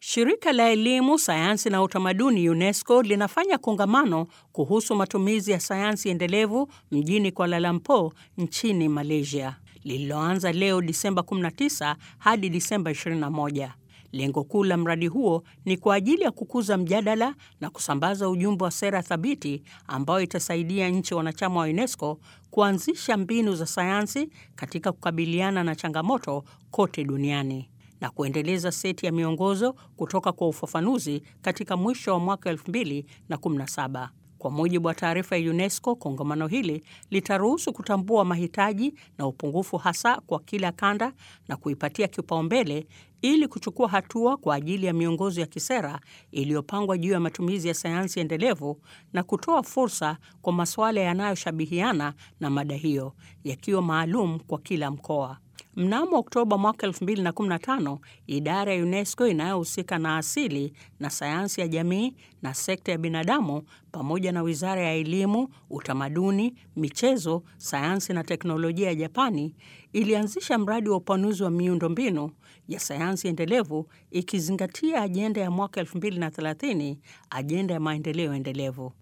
Shirika la Elimu, Sayansi na Utamaduni UNESCO linafanya kongamano kuhusu matumizi ya sayansi endelevu mjini Kuala Lumpur nchini Malaysia, lililoanza leo Disemba 19 hadi Disemba 21. Lengo kuu la mradi huo ni kwa ajili ya kukuza mjadala na kusambaza ujumbe wa sera thabiti ambayo itasaidia nchi wanachama wa UNESCO kuanzisha mbinu za sayansi katika kukabiliana na changamoto kote duniani na kuendeleza seti ya miongozo kutoka kwa ufafanuzi katika mwisho wa mwaka 2017. Kwa mujibu wa taarifa ya UNESCO, kongamano hili litaruhusu kutambua mahitaji na upungufu hasa kwa kila kanda na kuipatia kipaumbele ili kuchukua hatua kwa ajili ya miongozo ya kisera iliyopangwa juu ya matumizi ya sayansi endelevu na kutoa fursa kwa masuala yanayoshabihiana na mada hiyo yakiwa maalum kwa kila mkoa. Mnamo Oktoba mwaka 2015, idara ya UNESCO inayohusika na asili na sayansi ya jamii na sekta ya binadamu pamoja na Wizara ya Elimu, Utamaduni, Michezo, Sayansi na Teknolojia ya Japani ilianzisha mradi wa upanuzi wa miundombinu ya sayansi endelevu ikizingatia ajenda ya mwaka 2030, ajenda ya maendeleo endelevu.